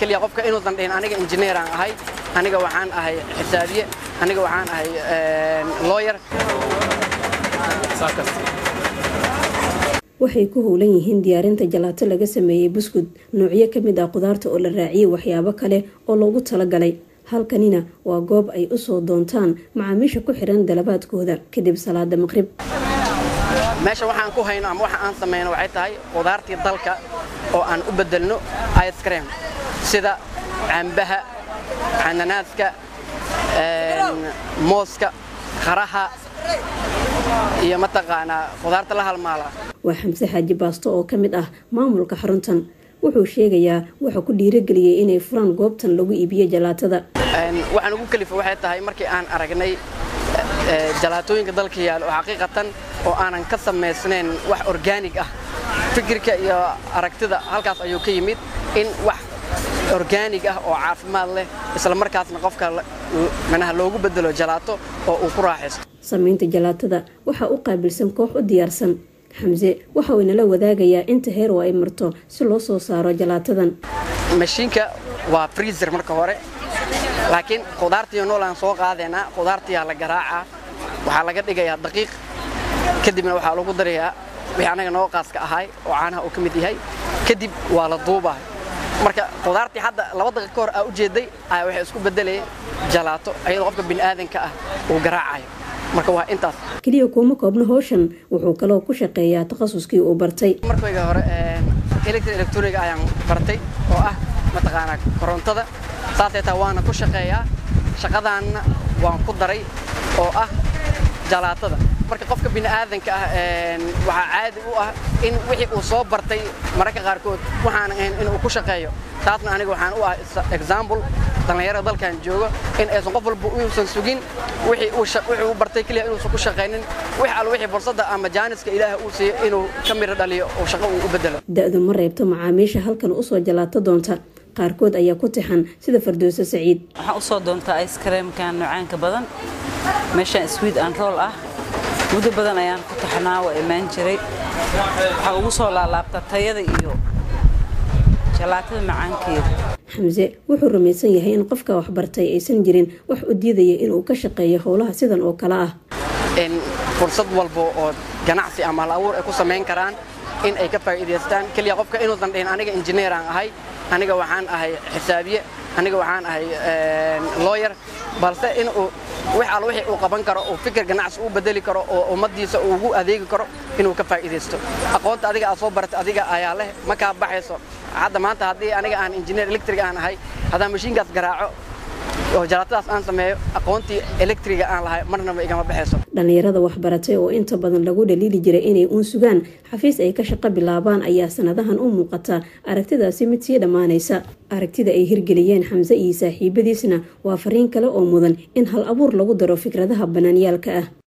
keliya qofka inuusan dhihin aniga injineeraan ahay aniga waxaan ahay xisaabiye aniga waxaan ahay looyer waxay ku howlan yihiin diyaarinta jalaato laga sameeyey buskud noocyo ka mid ah qudaarta oo la raaciyey waxyaabo kale oo loogu talagalay halkanina waa goob ay usoo doontaan macaamiisha ku xiran dalabaadkooda kadib salaada maqrib meesha waxaan ku hayno ama waxa aan samayno waxay tahay qudaartii dalka oo aan u bedelno icecream sida cambaha cananaaska mooska qaraha iyo mataqaanaa qudaarta la halmaala waa xamse xaaji baasto oo ka mid ah maamulka xaruntan wuxuu sheegayaa waxa ku dhiirageliyey inay furaan goobtan lagu iibiyo jalaatada waxaan ugu kalifa waxay tahay markii aan aragnay jalaatooyinka dalka yaal oo xaqiiqatan oo aanan ka samaysnayn wax orgaanig ah fikirka iyo aragtida halkaas ayuu ka yimid in wax orgaanig ah oo caafimaad leh isla markaasna qofka manaha loogu bedelo jalaato oo uu ku raaxaysto samaynta jalaatada waxaa u qaabilsan koox u diyaarsan xamse waxa uu inala wadaagayaa inta heer oo ay marto si loo soo saaro jalaatadan mashiinka waa freezer marka hore laakiin qudaartiiyo noolaan soo qaadaynaa qudaartiyaa la garaacaa waxaa laga dhigayaa daqiiq kadibna waxaa lagu darayaa wixii annaga noo qaaska ahay oo caanaha uu ka mid yahay kadib waa la duubaa marka qudaartii hadda laba daqiiq ka hor aa u jeeday ayaa waxay isku beddelayeen jalaato ayadoo qofka bini'aadanka ah uu garaacayo marka waa intaas keliya kuuma koobno howshan wuxuu kaloo ku shaqeeyaa takhasuskii uu bartay markayga hore electri electroniga ayaan bartay oo ah mataqaanaa korontada saasay taa waana ku shaqeeyaa shaqadaanna waan ku daray oo ah jalaatada marka qofka bini'aadanka ah waxaa caadi u ah in wixii uu soo bartay mararka qaarkood waxaan ahayn inuu ku shaqeeyo taasna aniga waxaan u ah example dhallinyarada dalkan joogo in aysan qof walba uusan sugin wixii uu bartay keliya inuusan ku shaqaynin wix alla wixii fursadda ama jaaniska ilaaha uu siiyo inuu ka miro dhaliyo oo shaqo uu u bedelo da-du ma reebto macaamiisha halkan usoo jalaato doonta qaarkood ayaa ku tixan sida fardooso saciid waxaan usoo doontaa iskareemkan noocaanka badan meeshaan swiid an rool ah muddo badan ayaan ku taxnaa waa imaan jiray waxaa ugu soo laalaabtaa tayada iyo jalaatada macaankeeda xamse wuxuu rumaysan yahay in qofka waxbartay aysan jirin wax u diidaya inuu ka shaqeeyo howlaha sidan oo kale ah in fursad walba oo ganacsi ama hal abuur ay ku samayn karaan in ay ka faa'iidaystaan keliya qofka inuusan dhihin aniga injineeraan ahay aniga waxaan ahay xisaabiye aniga waxaan ahay looyer balse in uu wix alla wixii uu qaban karo uu fikir ganacsi u bedeli karo oo ummaddiisa uu ugu adeegi karo inuu ka faa'iidaysto aqoonta adiga aad soo baratay adiga ayaa leh ma kaa baxayso hadda maanta haddii aniga aan injineer electric aan ahay haddaan mashiinkaas garaaco oo jalaatadaas aan sameeyo aqoontii electriga aan lahay marnaba igama baxayso dhallinyarada waxbaratay oo inta badan lagu dhaliili jiray inay uun sugaan xafiis ay ka shaqo bilaabaan ayaa sanadahan u muuqata aragtidaasi mid sii dhammaanaysa aragtida ay hirgeliyeen xamse iyo saaxiibadiisna waa fariin kale oo mudan in hal abuur lagu daro fikradaha banaanyaalka ah